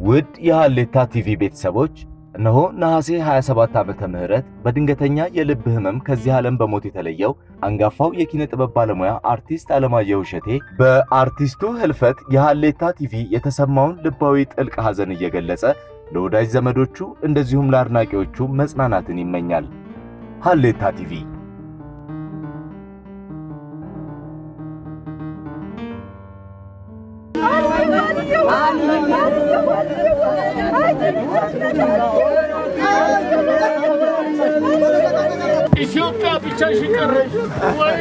ውድ የሃሌታ ቲቪ ቤተሰቦች እነሆ ነሐሴ 27 ዓመተ ምህረት በድንገተኛ የልብ ህመም ከዚህ ዓለም በሞት የተለየው አንጋፋው የኪነ ጥበብ ባለሙያ አርቲስት አለማየሁ እሸቴ በአርቲስቱ ህልፈት የሃሌታ ቲቪ የተሰማውን ልባዊ ጥልቅ ሐዘን እየገለጸ ለወዳጅ ዘመዶቹ እንደዚሁም ለአድናቂዎቹ መጽናናትን ይመኛል። ሃሌታ ቲቪ ኢትዮጵያ ብቻሽን ቀረሽ ወይ?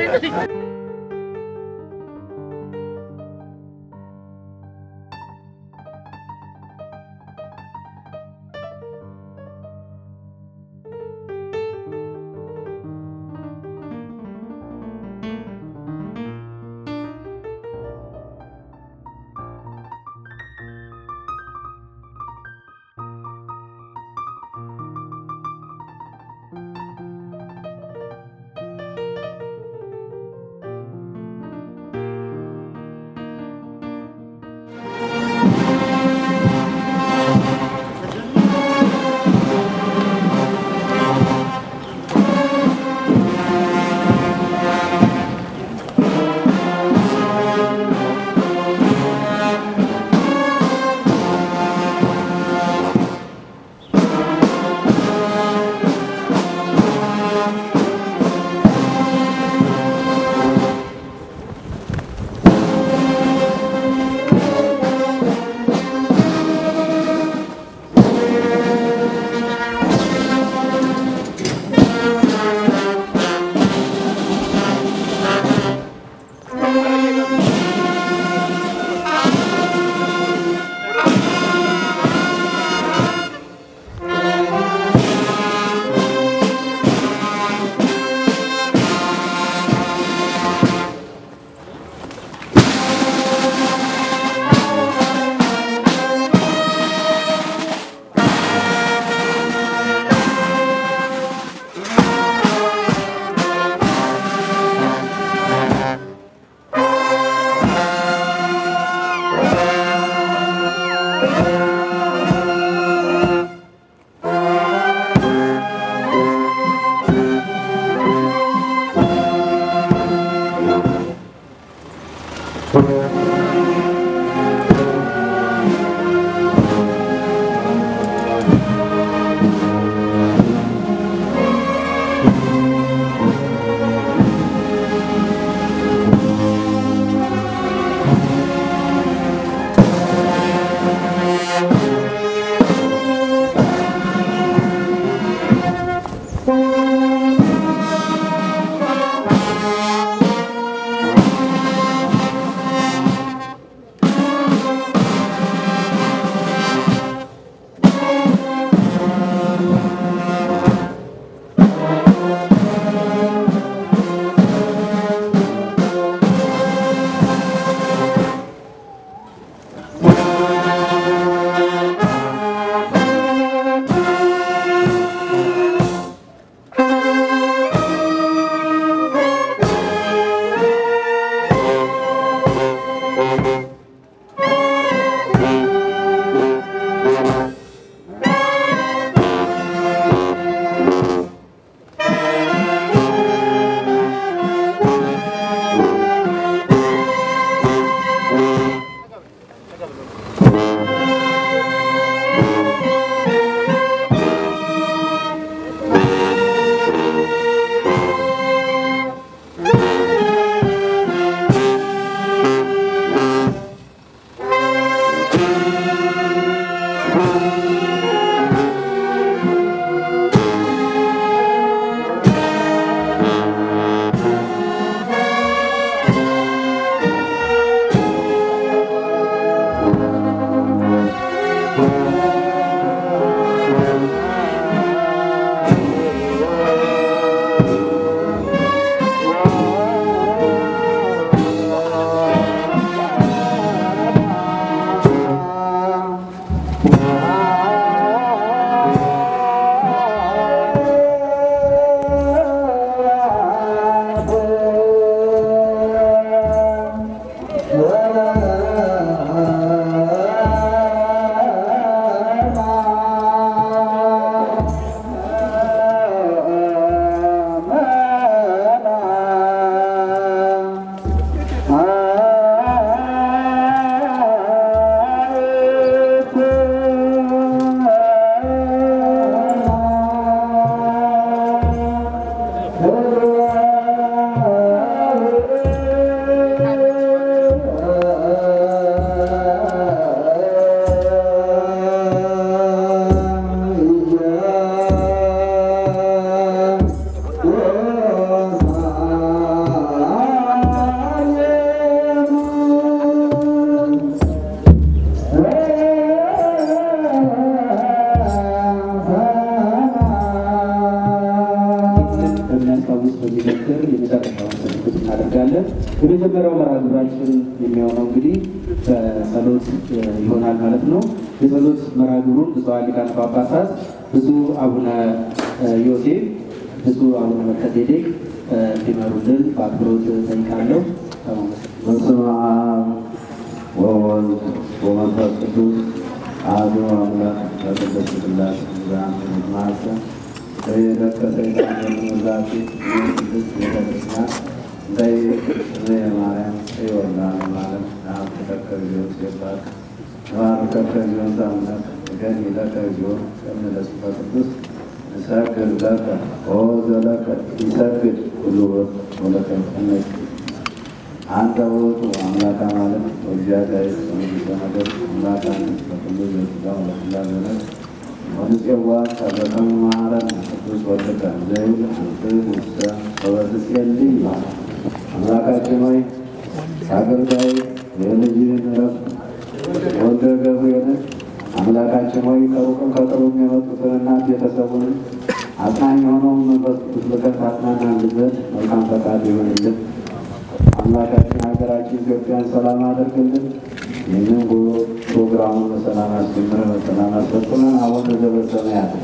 የመጀመሪያው መርሃ ግብራችን የሚሆነው እንግዲህ በጸሎት ይሆናል ማለት ነው። የጸሎት መርሃ ግብሩን ብፁዓን ሊቃነ ጳጳሳት ብፁዕ አቡነ ዮሴፍ፣ ብፁዕ አቡነ መልከጼዴቅ እንዲመሩልን በአክብሮት ጠይቃለሁ። በስመ አብ ወወልድ ወመንፈስ ቅዱስ አሐዱ አምላክ በቅድስት ሥላሴ ዛን ማሰ በየደቀ ሰይጣን የሚመዛት ቅድስት ቤተክርስቲያን እንተይ እምየ ማርያም ይወላል ማለት አብ ተከከ ዚዮን ሲባል ተባርከከ ዚዮን ታምለክ ገን ይለከ ዚዮን ከመለስፈ ቅዱስ ንሰግድ ለከ ኦ ዘለከ ይሰግድ ሁሉ ወለከ ይቀነቅ አንተ ውእቱ አምላከ ማለት ወእግዚአብሔር ወንጉሰ ነገር አምላክ አንተ በኩሉ ዘሥጋ ወለኩላ ዘነት ወንጽዋ ከበከመ መሐረነ ቅዱስ ወልድከ ዘይብል አንትዕ ውስተ ወበትጼልይ አምላካችን ሆይ አገልጋይ የልጅህን ዕረፍት ወልደ ገብርኤልን አምላካችን ሆይ ከሩቅም ከቅርቡም የመጡትንና ቤተሰቡንም አጽናኝ የሆነውን መንፈስ ቅዱስ ልከህ ታጽናናልን ዘንድ መልካም ፈቃድ ይሆንልን። አምላካችን ሀገራችን ኢትዮጵያን ሰላም አድርግልን። ይህንን ጉዞ ፕሮግራሙን በሰላም አስጀምረህ በሰላም አስፈጽመን አቡነ ዘበሰማያት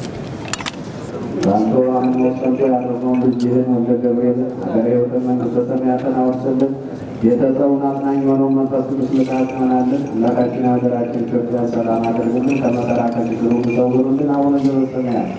በአንተ አምኖ ጸንቶ ያደረገውን ልጅህን ወልደ ገብርኤልን ሀገረ ሕይወትን መንግሥተ ሰማያትን አወርስልን። ቤተሰቡን አጽናኝ የሆነውን መንፈስ ቅዱስ ልከህ አጽናናልን። አምላካችን ሀገራችን ኢትዮጵያን ሰላም አድርግልን። ከመከራ ከችግሩ ሰውሩልን። አቡነ ዘበሰማያት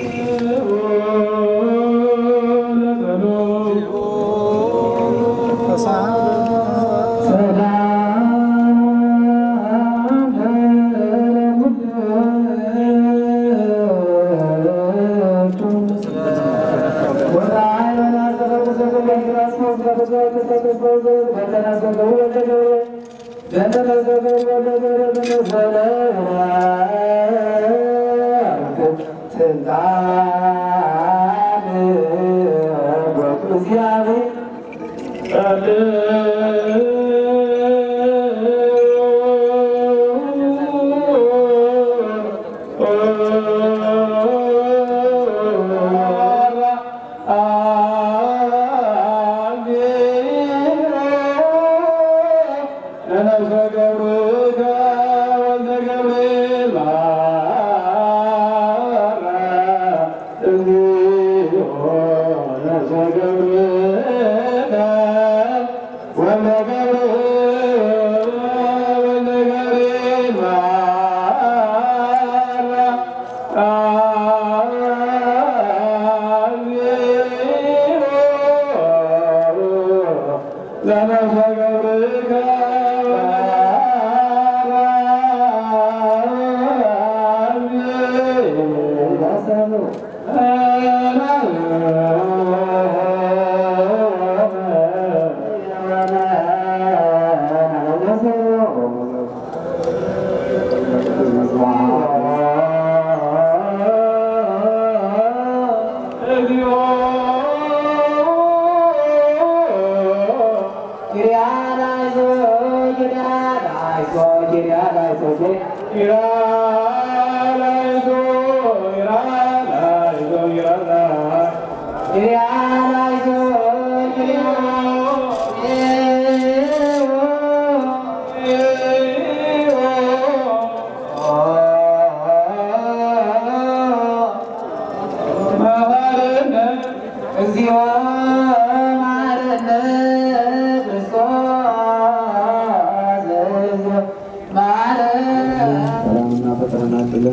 ሰላምና ፈተና ጥልን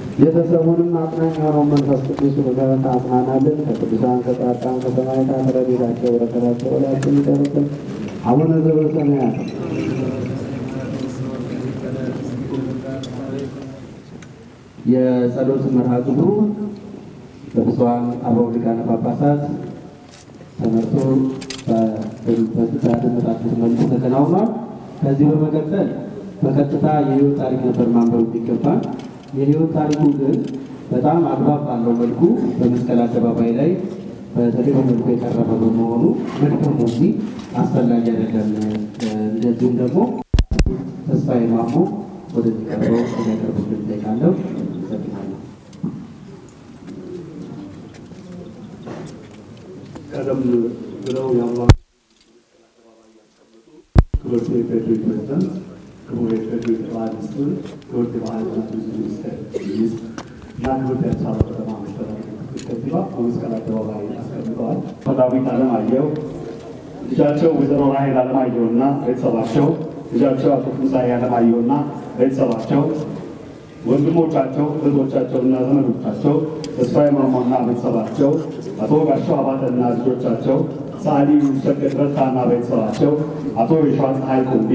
ቤተሰቡንም አጽናኝ የሆነው መንፈስ ቅዱስ ልከህ አጽናናልን። ከቅዱሳን ከጻድቃን ከሰማዕታት ረድኤታቸው በረከታቸው ወላችን ይደርብን። አቡነ ዘበሰማያት የጸሎት መርሃ ግብሩ በብፁዓን አበው ሊቃነ ጳጳሳት ተመርቶ በደመጣችሁት መልኩ ተከናውኗል። ከዚህ በመቀጠል በቀጥታ የህይወት ታሪክ ነበር ማንበብ የሚገባል። የህይወት ታሪኩ ግን በጣም አግባብ ባለው መልኩ በመስቀል አደባባይ ላይ በተገቢ መልኩ የቀረበ በመሆኑ መድከሙ እዚህ አስፈላጊ አይደለም። እንደዚሁም ደግሞ ተስፋዬ ማሞ ወደዚህ ቀርበው እንዲያቀርቡልን እጠይቃለሁ። አመሰግናለሁ። ቀደም ብለው የአምላክ ክብርት የፌዴሪ ፕሬዚደንት፣ ክቡር የፌዴሪ ጠቅላይ ሚኒስትር፣ ክብርት የባህልና ቱሪዝም ሚኒስቴር ሚኒስትር እና ክብርት የአዲስ አበባ ከተማ መስተዳድር ምክትል ከንቲባ በመስቀል አደባባይ አስቀምጠዋል። ዳዊት አለማየሁ ልጃቸው ወይዘሮ ራሄል አለማየሁና ቤተሰባቸው፣ ልጃቸው አቶ ትንሣኤ አለማየሁና ቤተሰባቸው፣ ወንድሞቻቸው፣ እህቶቻቸውና ዘመዶቻቸው፣ ተስፋዬ ማሞና ቤተሰባቸው፣ አቶ ጋሻው አባተና ልጆቻቸው፣ ሰዓሊ ሰገድ ረታና ቤተሰባቸው፣ አቶ የሸዋ ፀሐይ ኩምቢ፣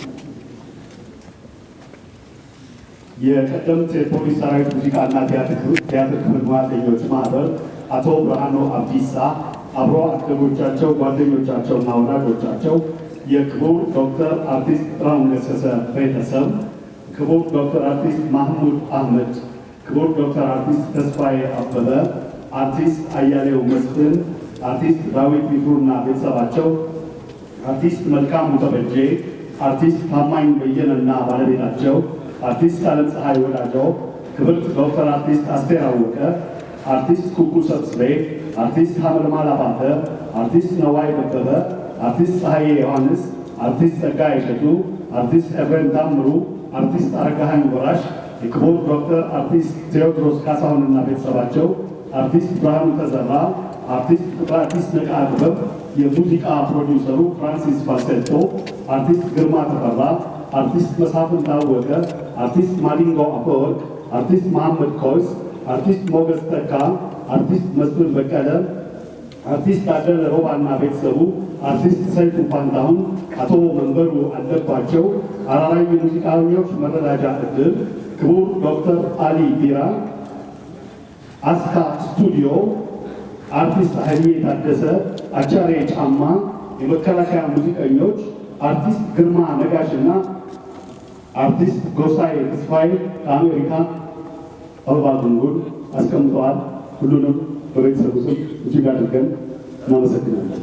የቀደምት የፖሊስ ሰራዊት ሙዚቃና ቲያትር ክፍል ሙያተኞች ማህበር አቶ ብርሃኑ አብዲሳ አብሮ አደጎቻቸው ጓደኞቻቸውና ወዳጆቻቸው፣ የክቡር ዶክተር አርቲስት ጥላሁን ገሰሰ ቤተሰብ፣ ክቡር ዶክተር አርቲስት ማህሙድ አህመድ፣ ክቡር ዶክተር አርቲስት ተስፋዬ አበበ፣ አርቲስት አያሌው መስፍን፣ አርቲስት ዳዊት ሚፍሩና ቤተሰባቸው፣ አርቲስት መልካሙ ተበጄ፣ አርቲስት ታማኝ በየነና ባለቤታቸው፣ አርቲስት አለም ፀሐይ ወዳጀው፣ ክብርት ዶክተር አርቲስት አስቴር አወቀ፣ አርቲስት ኩኩ ሰብስቤ፣ አርቲስት ሀመልማል አባተ፣ አርቲስት ነዋይ ደበበ፣ አርቲስት ፀሐዬ ዮሐንስ፣ አርቲስት ጸጋዬ እሸቱ፣ አርቲስት ኤፍሬም ታምሩ፣ አርቲስት አረጋኸኝ ወራሽ፣ የክቡር ዶክተር አርቲስት ቴዎድሮስ ካሳሁንና ቤተሰባቸው፣ አርቲስት ብርሃኑ ተዘራ፣ አርቲስት ፍቅረ አዲስ ነቃ ጥበብ፣ የሙዚቃ ፕሮዲውሰሩ ፍራንሲስ ፋሴቶ፣ አርቲስት ግርማ ተፈራ፣ አርቲስት መሳፍን ታወቀ፣ አርቲስት ማዲንጎ አፈወርቅ፣ አርቲስት መሐመድ ኮይስ፣ አርቲስት ሞገስ ተካ፣ አርቲስት መስፍን በቀለ፣ አርቲስት ታደለ ሮባና ቤተሰቡ፣ አርቲስት ሰይፉ ፋንታሁን፣ አቶ መንበሩ አለባቸው፣ አራራይ የሙዚቃኞች መረዳጃ ዕድል፣ ክቡር ዶክተር አሊ ቢራ፣ አስካ ስቱዲዮ፣ አርቲስት ኃይሌ ታደሰ፣ አቻሬ ጫማ፣ የመከላከያ ሙዚቀኞች፣ አርቲስት ግርማ ነጋሽና አርቲስት ጎሳዬ ተስፋዬ ከአሜሪካ አበባ ጉንጉን አስቀምጠዋል። ሁሉንም በቤተሰቡ ስም እጅግ አድርገን እናመሰግናለን።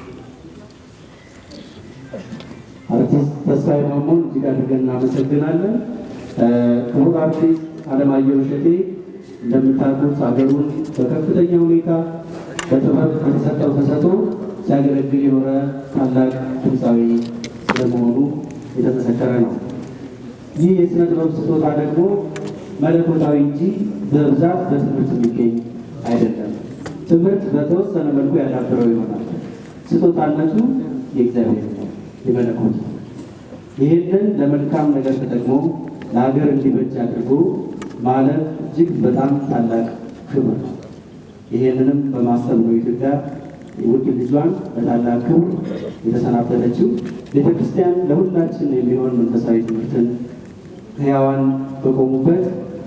አርቲስት ተስፋዬ ማሞን እጅግ አድርገን እናመሰግናለን። ክቡር አርቲስት አለማየሁ እሸቴ እንደምታውቁት ሀገሩን በከፍተኛ ሁኔታ በጥበብ ከተሰጠው ተሰጥኦ ሲያገለግል የኖረ ታላቅ ድምፃዊ ስለመሆኑ የተመሰከረ ነው። ይህ የሥነ ጥበብ ስጦታ ደግሞ መለኮታዊ እንጂ በብዛት በትምህርት የሚገኝ አይደለም። ትምህርት በተወሰነ መልኩ ያዳብረው ይሆናል። ስጦታነቱ የእግዚአብሔር ነው፣ የመለኮት ነው። ይህንን ለመልካም ነገር ተጠቅሞ ለሀገር እንዲበጅ አድርጎ ማለፍ እጅግ በጣም ታላቅ ክብር ነው። ይህንንም በማሰብ ነው ኢትዮጵያ ውድ ልጇን በታላቅ ክብር የተሰናበተችው። ቤተ ክርስቲያን ለሁላችን የሚሆን መንፈሳዊ ትምህርትን ሕያዋን በቆሙበት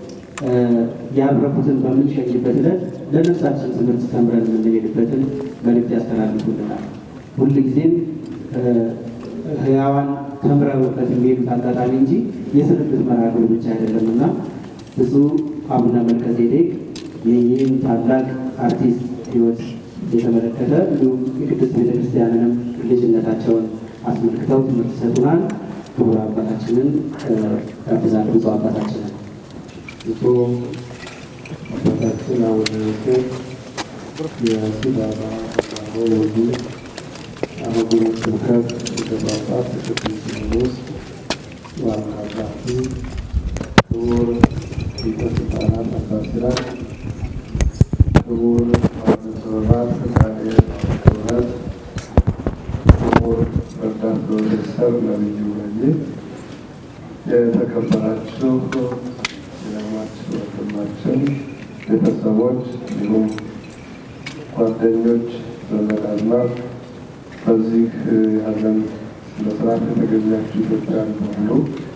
ያረፉትን በምንሸኝበት ዕለት ለነፍሳችን ትምህርት ተምረን የምንሄድበትን መልእክት ያስተላልፉልናል። ሁልጊዜም ሕያዋን ተምረውበት የሚሄዱት አጋጣሚ እንጂ የስንብት መርሃ ግብር ብቻ አይደለም እና ብፁዕ አቡነ መልከ ጼዴቅ ይህን ታላቅ አርቲስት ሕይወት የተመለከተ እንዲሁም የቅድስት ቤተክርስቲያንንም ልጅነታቸውን አስመልክተው ትምህርት ይሰጡናል። ክቡር አባታችንን ጋብዛለሁ። ብፁዕ አባታችንን ብፁዕ አባታችን አቡነ ዮሴፍ የሲዳማ ወሎዲ አህጉረ ስብከት ሊቀ ጳጳስ የቅዱስ ሲኖዶስ ዋና ጸሐፊ፣ ክቡር ሊቀ ሥልጣናት አባ ሲራክ፣ ክቡር አቡነ ሰበባት ፈቃደ ክብረት፣ ክቡር ረዳት ፕሮፌሰር ነቢዩ ነጂብ፣ የተከበራችሁ የማችሁ ወንድማችን ቤተሰቦች፣ እንዲሁም ጓደኞች፣ ዘመድ አዝማድ በዚህ ያለን መስራት የተገኛችሁ ኢትዮጵያን በሙሉ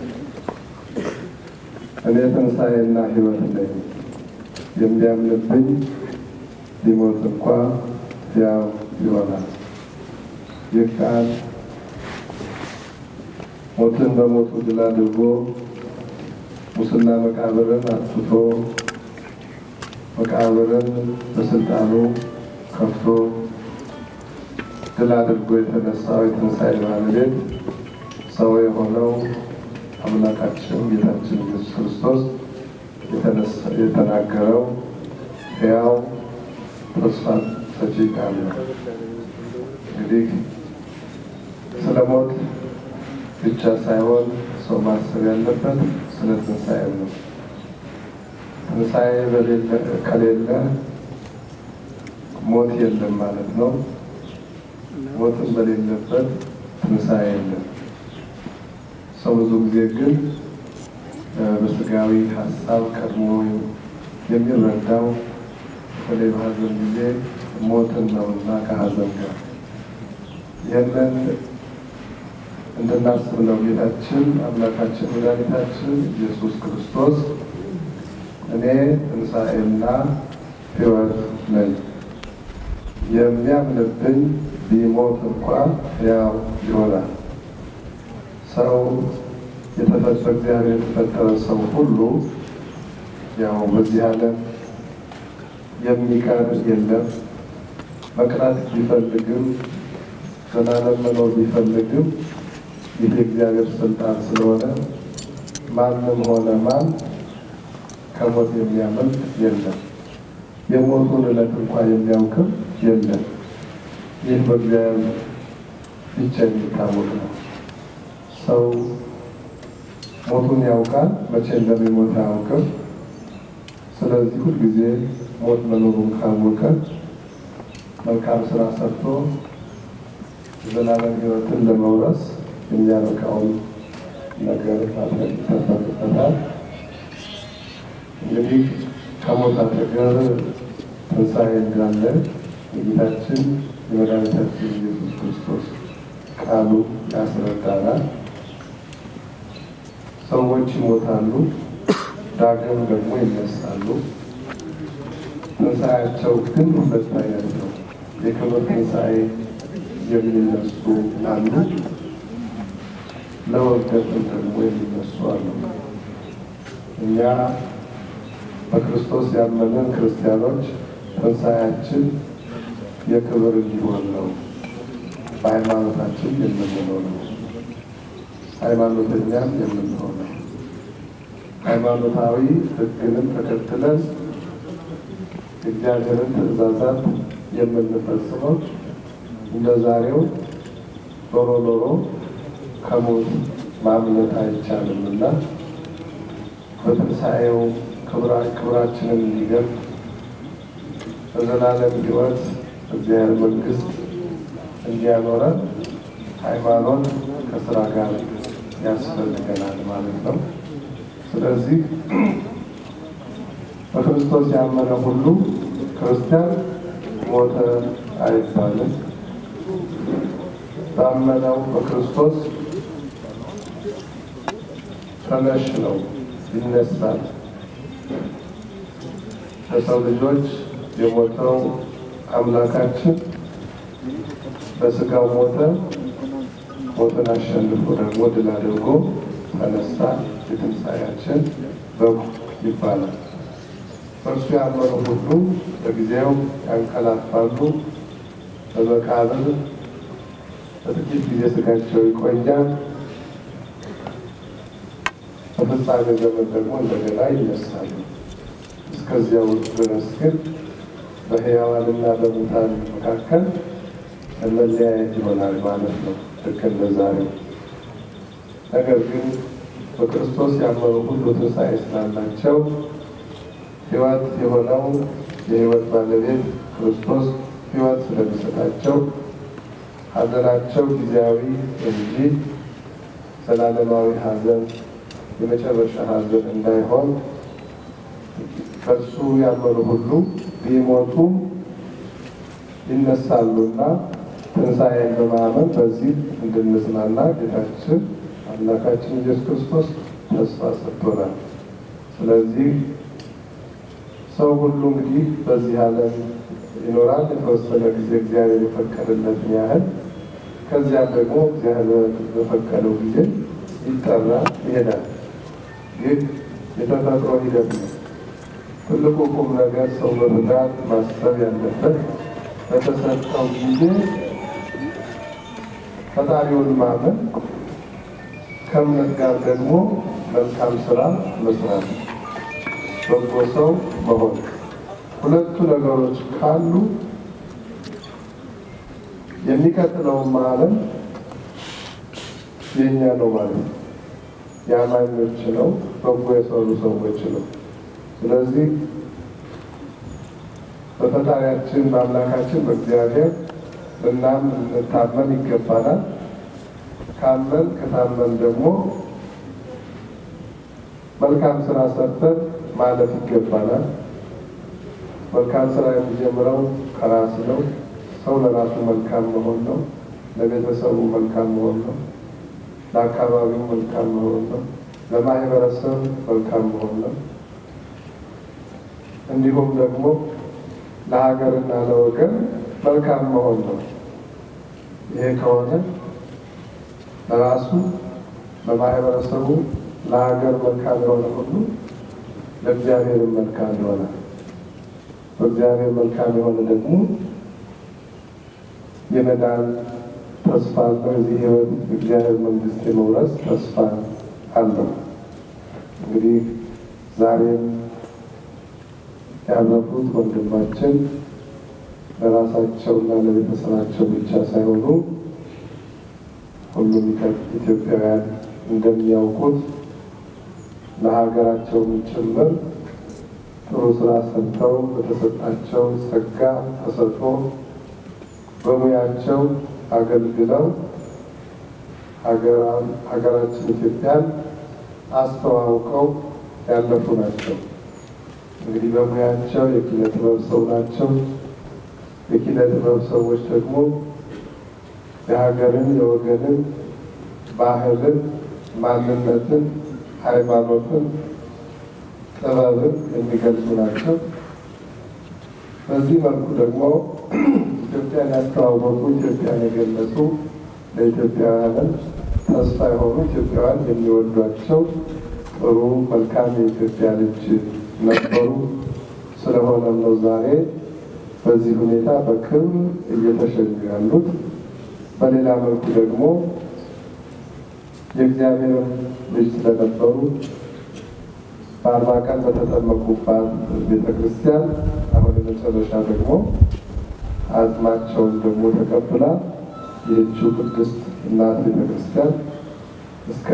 እኔ ትንሣኤና ሕይወት ነኝ፣ የሚያምንብኝ ሊሞት እንኳ ሕያው ይሆናል። ይህ ቃል ሞትን በሞቱ ድል አድርጎ ሙስና መቃብርን አጥፍቶ መቃብርን በስልጣኑ ከፍቶ ድል አድርጎ የተነሳው የትንሣኤ ባለቤት ሰው የሆነው አምላካችን ጌታችን ኢየሱስ ክርስቶስ የተናገረው ሕያው ተስፋ ሰጪ ቃል ነው። እንግዲህ ስለ ሞት ብቻ ሳይሆን ሰው ማሰብ ያለበት ስለ ትንሣኤ ነው። ትንሣኤ ከሌለ ሞት የለም ማለት ነው። ሞትን በሌለበት ትንሣኤ የለም። ሰው ብዙ ጊዜ ግን በስጋዊ ሀሳብ ቀድሞ የሚረዳው በተለይ በሀዘን ጊዜ ሞትን ነውና ከሀዘን ጋር ይህንን እንድናስብ ነው ጌታችን አምላካችን መድኃኒታችን ኢየሱስ ክርስቶስ እኔ ትንሣኤና ሕይወት ነኝ፣ የሚያምንብኝ ቢሞት እንኳ ሕያው ይሆናል። ሰው የተፈጠረ እግዚአብሔር የተፈጠረ ሰው ሁሉ ያው በዚህ ዓለም የሚቀር የለም። መቅረት ቢፈልግም ዘላለም መኖር ቢፈልግም ይህ የእግዚአብሔር ስልጣን ስለሆነ ማንም ሆነ ማን ከሞት የሚያመልጥ የለም። የሞቱን ዕለት እንኳ የሚያውቅም የለም። ይህ በእግዚአብሔር ብቻ የሚታወቅ ነው። ሰው ሞቱን ያውቃል፣ መቼ እንደሚሞት አያውቅም። ስለዚህ ሁልጊዜ ሞት መኖሩን ካወቀ መልካም ስራ ሰርቶ ዘላለም ሕይወትን ለመውረስ የሚያበቃውን ነገር ማድረግ ይጠበቅበታል። እንግዲህ ከሞት አጠገብ ትንሣኤ እንዳለ የጌታችን የመድኃኒታችን ኢየሱስ ክርስቶስ ቃሉ ያስረዳናል። ሰዎች ይሞታሉ፣ ዳግም ደግሞ ይነሳሉ። ትንሣኤያቸው ግን ሁለት አይነት ነው። የክብር ትንሣኤ የሚነሱ አሉ፣ ለውርደትም ደግሞ የሚነሱ አሉ። እኛ በክርስቶስ ያመንን ክርስቲያኖች ትንሣኤያችን የክብር እንዲሆን ነው። በሃይማኖታችን የምንሆነው ሃይማኖተኛም የምንሆነው ሃይማኖታዊ ሕግንም ተከትለን እግዚአብሔርን ትእዛዛት የምንፈጽመው እንደ ዛሬው ኖሮ ኖሮ ከሞት ማምለጥ አይቻልም እና በትንሣኤው ክብራችንን እንዲገልጥ በዘላለም ሕይወት እግዚአብሔር መንግሥት እንዲያኖረን ሃይማኖት ከስራ ጋር ያስፈልገናል ማለት ነው። ስለዚህ በክርስቶስ ያመነ ሁሉ ክርስቲያን ሞተ አይባልም። ባመነው በክርስቶስ ተነሽ ነው ይነሳል። ለሰው ልጆች የሞተው አምላካችን በስጋው ሞተ፣ ሞትን አሸንፎ ደግሞ ድል አድርጎ ተነሳ። የትንሣኤያችን በጉ ይባላል። በእርሱ ያመኑ ሁሉ በጊዜው ያንቀላፋሉ፣ በመቃብር በጥቂት ጊዜ ስጋቸው ይቆያል። በፍጻሜ ዘመን ደግሞ እንደገና ይነሳሉ። እስከዚያው ድረስ ግን በሕያዋንና በሙታን መካከል መለያየት ይሆናል ማለት ነው፣ ልክ እንደ ዛሬው። ነገር ግን በክርስቶስ ያመኑ ሁሉ ትንሣኤ ስላላቸው ሕይወት የሆነው የሕይወት ባለቤት ክርስቶስ ሕይወት ስለሚሰጣቸው ሐዘናቸው ጊዜያዊ እንጂ ዘላለማዊ ሐዘን የመጨረሻ ሐዘን እንዳይሆን በእርሱ ያመኑ ሁሉ ቢሞቱ ይነሳሉና ትንሣኤን በማመን በዚህ እንድንጽናና ጌታችን አምላካችን ኢየሱስ ክርስቶስ ተስፋ ሰጥቶናል። ስለዚህ ሰው ሁሉ እንግዲህ በዚህ ዓለም ይኖራል የተወሰነ ጊዜ እግዚአብሔር የፈቀደለትን ያህል ከዚያም ደግሞ እግዚአብሔር በፈቀደው ጊዜ ይጠራ ይሄዳል። ይህ የተፈጥሮ ሂደት ነው። ትልቁ ቁም ነገር ሰው በብዛት ማሰብ ያለበት በተሰጠው ጊዜ ፈጣሪውን ማመን ከእምነት ጋር ደግሞ መልካም ስራ መስራት፣ በጎ ሰው መሆን። ሁለቱ ነገሮች ካሉ የሚቀጥለውን ዓለም የእኛ ነው ማለት ነው። የአማኞች ነው፣ በጎ የሰሩ ሰዎች ነው። ስለዚህ በፈጣሪያችን በአምላካችን በእግዚአብሔር ልናምን ልንታመን ይገባናል። ካመን ከታመን ደግሞ መልካም ስራ ሰርተን ማለፍ ይገባናል። መልካም ስራ የሚጀምረው ከራስ ነው። ሰው ለራሱ መልካም መሆን ነው። ለቤተሰቡ መልካም መሆን ነው። ለአካባቢው መልካም መሆን ነው። ለማህበረሰብ መልካም መሆን ነው። እንዲሁም ደግሞ ለሀገርና ለወገን መልካም መሆን ነው። ይሄ ከሆነ ለራሱ ለማህበረሰቡ፣ ለሀገር መልካም የሆነ ሁሉ ለእግዚአብሔር መልካም ይሆናል። በእግዚአብሔር መልካም የሆነ ደግሞ የመዳን ተስፋ በዚህ ህይወት እግዚአብሔር መንግስት የመውረስ ተስፋ አለው። እንግዲህ ዛሬም ያረፉት ወንድማችን ለራሳቸውና ለቤተሰባቸው ብቻ ሳይሆኑ ሁሉም ኢትዮጵያውያን እንደሚያውቁት ለሀገራቸውም ጭምር ጥሩ ስራ ሰርተው በተሰጣቸው ጸጋ ተሰጥቶ በሙያቸው አገልግለው ሀገራችን ኢትዮጵያን አስተዋውቀው ያለፉ ናቸው። እንግዲህ በሙያቸው የኪነ ጥበብ ሰው ናቸው። የኪነ ጥበብ ሰዎች ደግሞ የሀገርን፣ የወገንን፣ ባህልን፣ ማንነትን፣ ሃይማኖትን፣ ጥበብን የሚገልጹ ናቸው። በዚህ መልኩ ደግሞ ኢትዮጵያን ያስተዋወቁ፣ ኢትዮጵያን የገለጹ፣ ለኢትዮጵያውያንም ተስፋ የሆኑ ኢትዮጵያውያን የሚወዷቸው ጥሩ መልካም የኢትዮጵያ ልጅ ነበሩ። ስለሆነም ነው ዛሬ በዚህ ሁኔታ በክብር እየተሸኙ ያሉት። በሌላ መልኩ ደግሞ የእግዚአብሔር ልጅ ስለነበሩ በአርባ ቀን በተጠመቁባት ቤተ ክርስቲያን አሁን የመጨረሻ ደግሞ አጽማቸውን ደግሞ ተቀብላ ይህችው ቅድስት እናት ቤተ ክርስቲያን እስከ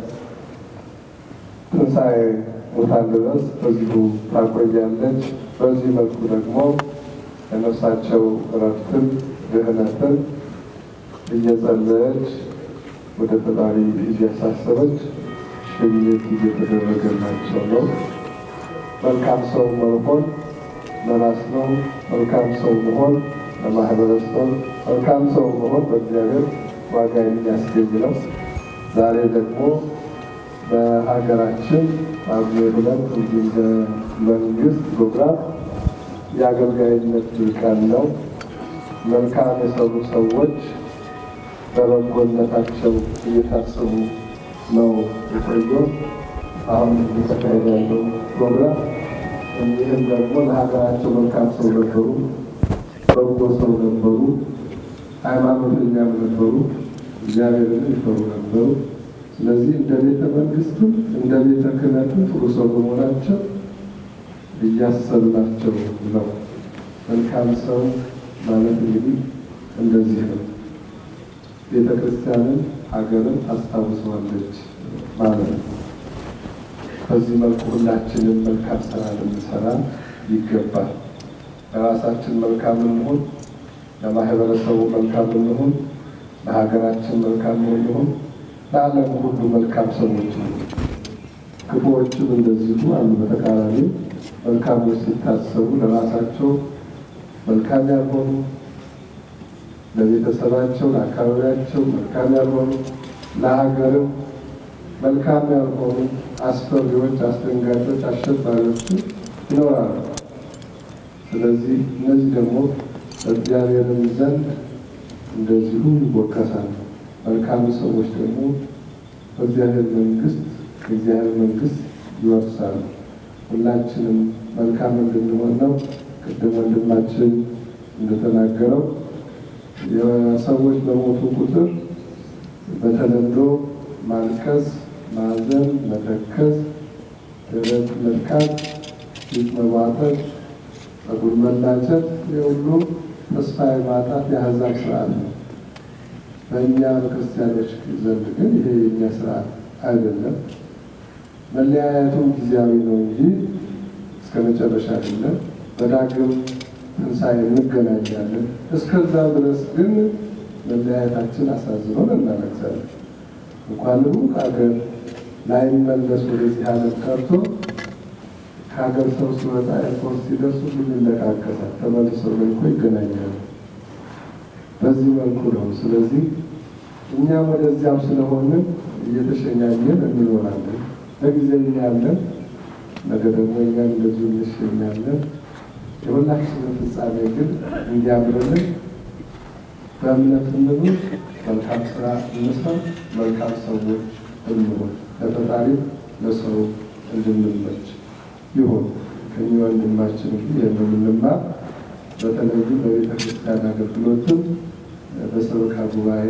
ትንሣኤ ሙታን ድረስ በዚሁ ታቆያለች። በዚህ መልኩ ደግሞ ለነፍሳቸው እረፍትን ድህነትን እየጸለየች ወደ ፈጣሪ እያሳሰበች ሽኝት እየተደረገላቸው ነው። መልካም ሰው መሆን ለራስ ነው። መልካም ሰው መሆን ለማህበረሰብ፣ መልካም ሰው መሆን በእግዚአብሔር ዋጋ የሚያስገኝ ነው። ዛሬ ደግሞ በሀገራችን ጳጉሜ ሁለት እንዲሁም በመንግስት ፕሮግራም የአገልጋይነት ቀን ነው። መልካም የሰሩ ሰዎች በበጎነታቸው እየታሰቡ ነው የቆየው። አሁን እየተካሄደ ያለው ፕሮግራም እኒህም ደግሞ ለሀገራቸው መልካም ሰው ነበሩ፣ በጎ ሰው ነበሩ፣ ሃይማኖተኛም ነበሩ፣ እግዚአብሔርን ይፈሩ ነበሩ። ስለዚህ እንደ ቤተ መንግስትም እንደ ቤተ ክህነትም ጥሩ ሰው በመሆናቸው እያሰብናቸው ነው። መልካም ሰው ማለት እንግዲህ እንደዚህ ነው። ቤተ ክርስቲያንን ሀገርን ታስታውሰዋለች ማለት ነው። በዚህ መልኩ ሁላችንም መልካም ስራ ልንሰራ ይገባል። ለራሳችን መልካም እንሁን፣ ለማህበረሰቡ መልካም እንሁን፣ ለሀገራችን መልካም እንሁን፣ ለዓለም ሁሉ መልካም ሰዎች ነው። ክፉዎችም እንደዚሁ አሉ። በተቃራኒ መልካሞች ሲታሰቡ ለራሳቸው መልካም ያልሆኑ ለቤተሰባቸው፣ ለአካባቢያቸው መልካም ያልሆኑ ለሀገርም መልካም ያልሆኑ አስፈሪዎች፣ አስደንጋጮች፣ አሸባሪዎች ይኖራሉ። ስለዚህ እነዚህ ደግሞ በእግዚአብሔርም ዘንድ እንደዚሁ ይወቀሳሉ። መልካም ሰዎች ደግሞ በእግዚአብሔር መንግስት የእግዚአብሔር መንግስት ይወርሳሉ። ሁላችንም መልካም እንድንሆን ነው። ቅድም ወንድማችን እንደተናገረው የሰዎች በሞቱ ቁጥር በተለምዶ ማልቀስ፣ ማዘን፣ መተከዝ፣ ደረት መድካት፣ ፊት መቧጠጥ፣ ጸጉር መላጨት የሁሉ ተስፋ የማጣት የአሕዛብ ስርዓት ነው። በእኛ በክርስቲያኖች ዘንድ ግን ይሄ የእኛ ስርዓት አይደለም። መለያየቱም ጊዜያዊ ነው እንጂ እስከ መጨረሻ አይደለም። በዳግም ትንሣኤ እንገናኛለን። እስከዛው ድረስ ግን መለያየታችን አሳዝኖን እናለቅሳለን። እንኳን ሩቅ ሀገር ላይመለስ ወደዚህ ዓለም ቀርቶ ከሀገር ሰው ሲወጣ ኤርፖርት ሲደርሱ ሁሉ ይለቃቀሳል። ተመልሰው መልኮ ይገናኛሉ። በዚህ መልኩ ነው። ስለዚህ እኛም ወደዚያም ስለሆንን እየተሸኛኘን እንኖራለን። ለጊዜ ያለን ነገ ደግሞ እኛም እንደዚሁ እንሸኛለን። የሁላችንን ፍጻሜ ግን እንዲያምርልን በእምነት እንኑር፣ መልካም ስራ እንስራ፣ መልካም ሰዎች እንኑር፣ ለፈጣሪ ለሰው እንድንመች ይሁን። ከኛ ወንድማችን እንግዲህ የምንማር በተለይም በቤተ ክርስቲያን አገልግሎትም በሰበካ ጉባኤ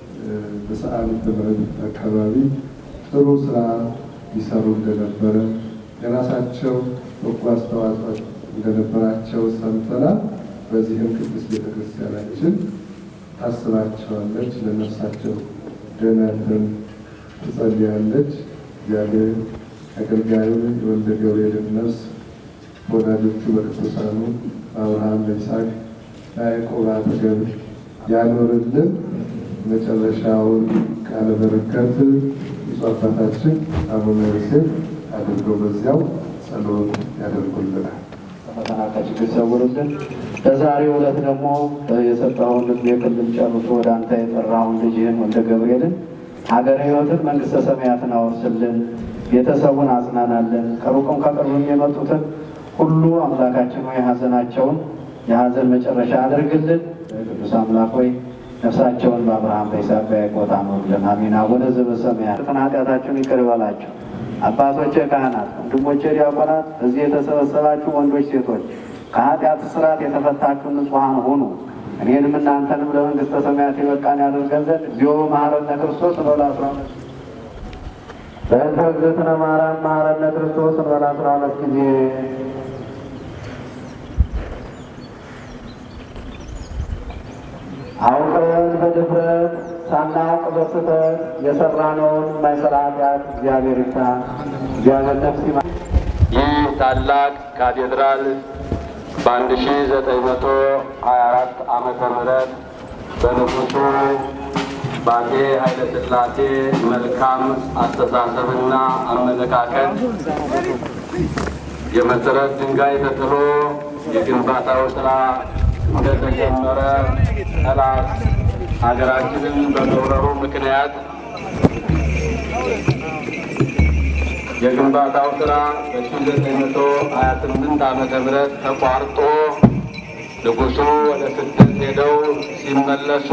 በሰዓሊተ ምሕረት አካባቢ ጥሩ ስራ ይሰሩ እንደነበረ የራሳቸው በጎ አስተዋጽኦ እንደነበራቸው ሰምተናል። በዚህም ቅድስት ቤተ ክርስቲያናችን ታስባቸዋለች፣ ለነፍሳቸው ደህንነትን ትጸልያለች። እግዚአብሔር አገልጋዩን የወልደ ገብርኤልን ነፍስ በወዳጆቹ በቅዱሳኑ በአብርሃም በይስሐቅ በያዕቆብ አጠገብ ያኖርልን። መጨረሻውን ቃለ በረከት ብፁዕ አባታችን አቡነ ዮሴፍ አድርገው በዚያው ጸሎት ያደርጉልናል። ፈተና ከችግር ሰውርልን። በዛሬው ዕለት ደግሞ የሰጠውን የክልል ጨርሶ ወደ አንተ የጠራውን ልጅህን ወልደ ገብርኤልን ሀገረ ሕይወትን መንግሥተ ሰማያትን አወርስልን። ቤተሰቡን አጽናናለን። ከሩቅም ከቅርብም የመጡትን ሁሉ አምላካችን ሆይ ሀዘናቸውን የሀዘን መጨረሻ አድርግልን። ቅዱስ አምላክ ሆይ ነፍሳቸውን በአብርሃም በይስሐቅ በያዕቆብ ታኑርልን። አሜን። አቡነ ዘበሰማያት ኃጢአታችሁን ይቅር ይበላችሁ። አባቶቼ ካህናት፣ ወንድሞቼ ዲያቆናት፣ እዚህ የተሰበሰባችሁ ወንዶች፣ ሴቶች ከኃጢአት ስርዓት የተፈታችሁ ንጹሐን ሁኑ። እኔንም እናንተንም ለመንግሥተ ሰማያት የበቃን ያደርገን ዘንድ እግዚኦ መሐረነ ክርስቶስ እንበል አስራ ሁለት በእንተ እግዝእትነ ማርያም መሐረነ ክርስቶስ እንበል አስራ ሁለት ጊዜ አውቀን በድፍረት ሳናውቅ በስተት የሰራነውን የማይሰራ ኃጢአት እግዚአብሔር ይፍታ። እግዚአብሔር ነፍስ ይማ ይህ ታላቅ ካቴድራል በአንድ ሺ ዘጠኝ መቶ ሀያ አራት ዓመተ ምህረት በንጉሱ በአፄ ኃይለ ሥላሴ መልካም አስተሳሰብና አመለካከት የመሰረት ድንጋይ ተጥሎ የግንባታው ስራ እንደተጀመረ ጠላት ሀገራችንን በመውረሩ ምክንያት የግንባታው ስራ በ1928 ዓመተ ምህረት ተቋርጦ ንጉሱ ወደ ስደት ሄደው ሲመለሱ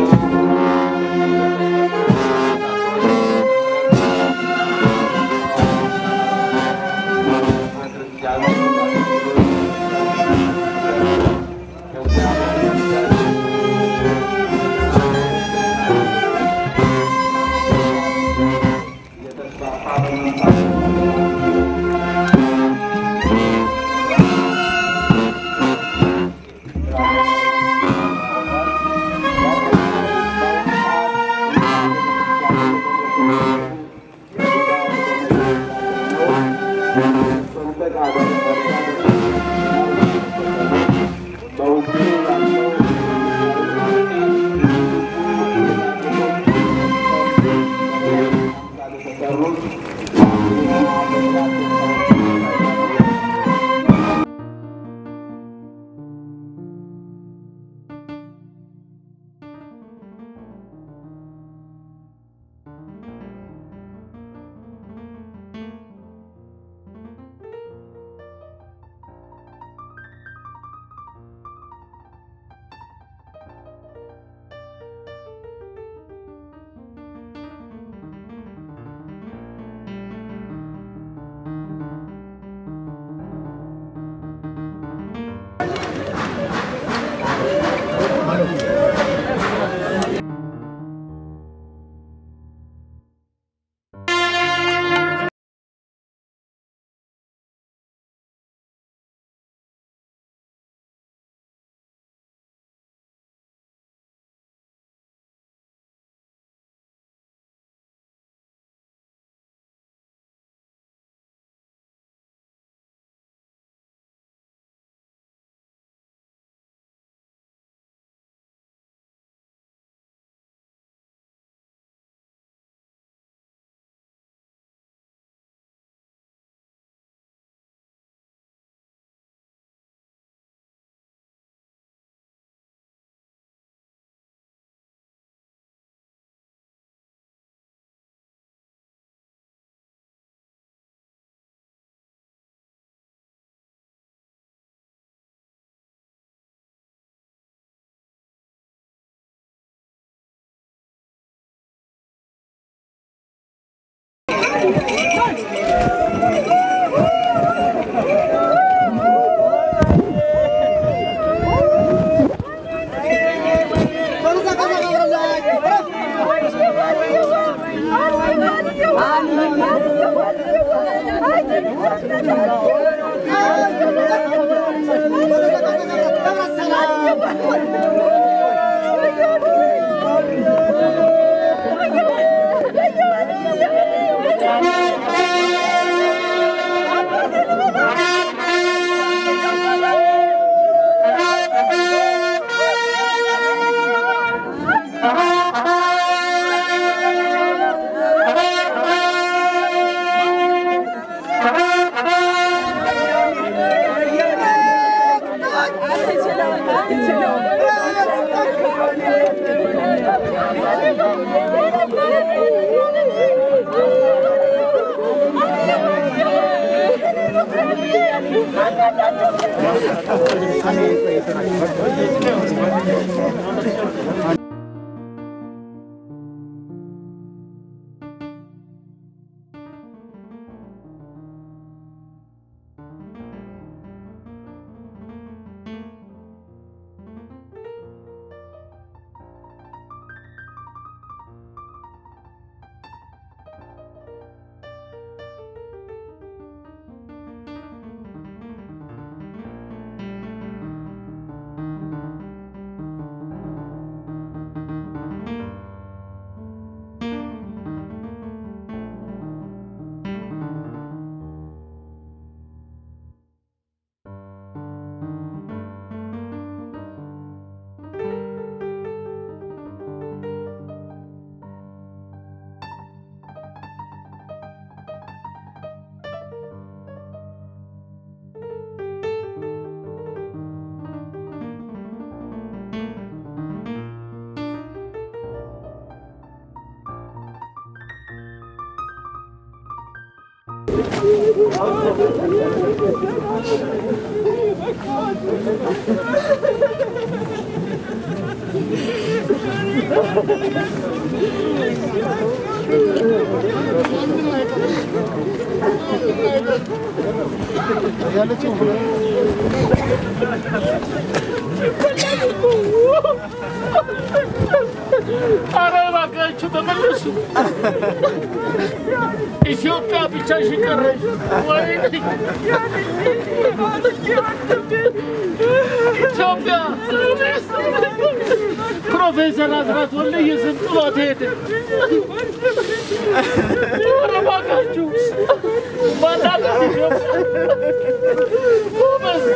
ኧረ እባካችሁ ተመለሱ። ኢትዮጵያ ብቻሽን ቀረሽ። ወይኔ ኢትዮጵያ ፕሮፌሰር አስራት ወልደየስን ጥሏት ሄደ። ኧረ እባካችሁ ባላገር ኢትዮጵያ ጎበዝ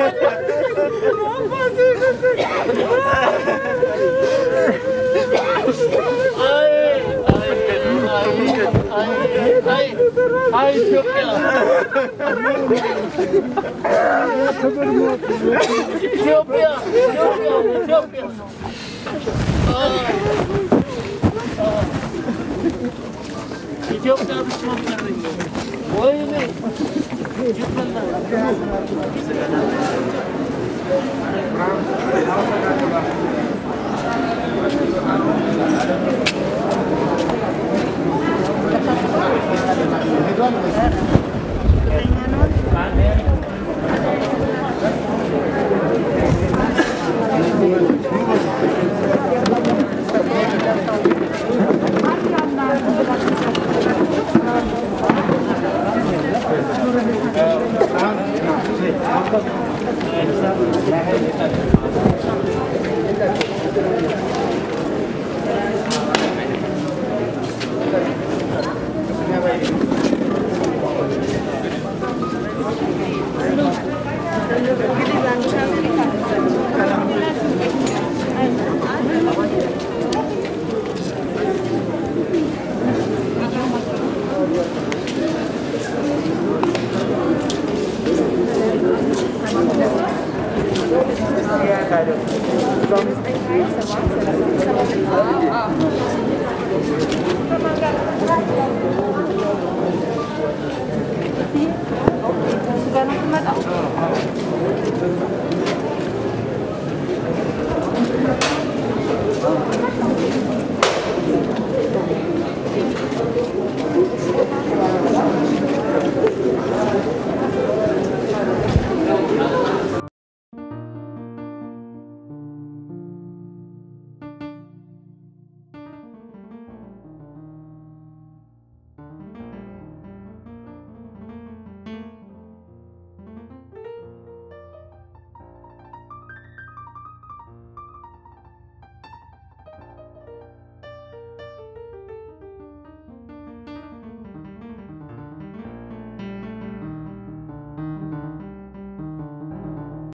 አይ ኢትዮጵያ ኢትዮጵያ ኢትዮጵያ ኢትዮጵያ ኢትዮጵያ ብቻ ቀረኝ። ወይኔ